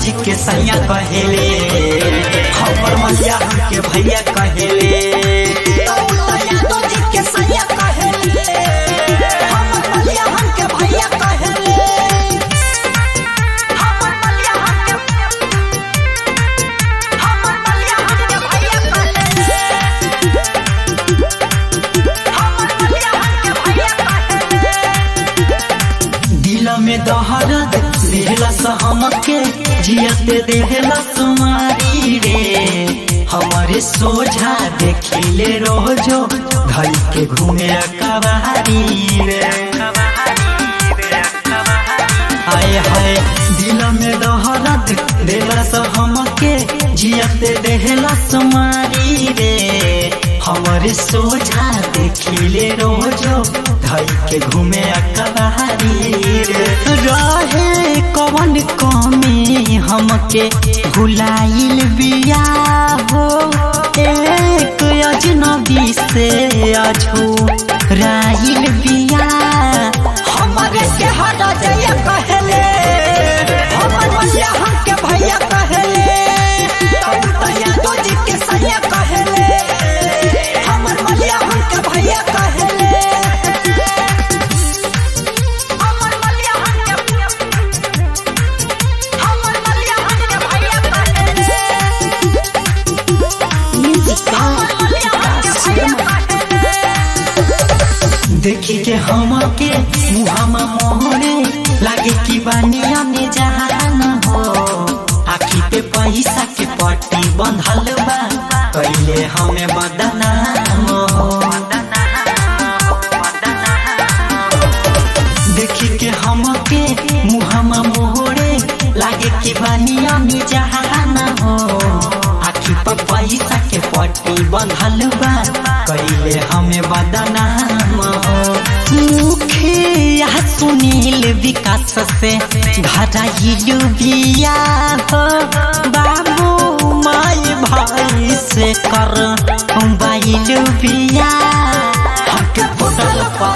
जी के सैया कहेले हमर मलिया हमके भैया कहेले यादव जी के सैया कहेले हमर मलिया हमके भैया कहेले हमर मलिया हमके हमर मलिया हमके भैया कहेले हमर मलिया हमके भैया कहेले दिल में दहरत देहला हमके जियते देहला सुमारी रे हमारे सोझा देखिले रोजो धई के घूमे कबारी रे हाय हाय दिल में दहरत देहला हमके जियते देहला सुमारी रे हमारे सोझा देखिले रोजो धई के घूमे अकबारी रे रहे कवन कमी हमके भुलाइल बिया हो एक अजनबी से अझू राइल बिया हमरे के हटा जया कहेले हमर मलिया हमके भैया कहेले यादव जी के सैया कहेले हमर मलिया हमके भैया कहेले हमर मलिया हमके हमर मलिया हमके भैया कहेले हमर मलिया हमके भैया कहेले देखी के हमके मुहामा मोहरे लागे कि बानिया में जहान हो आखी पे पैसा के पट्टी बंधल बा कैले हमें बदनाम हो देखी के हमके मुहामा मोहरे लागे कि बानिया में जहान हो आखी पर पैसा के पट्टी बंधल बा कैले हमें बदनाम हो मुखिया सुनील विकास से धराइलू बिया हो बाबू माई भाई से कर बाइलू बिया हमके फोटो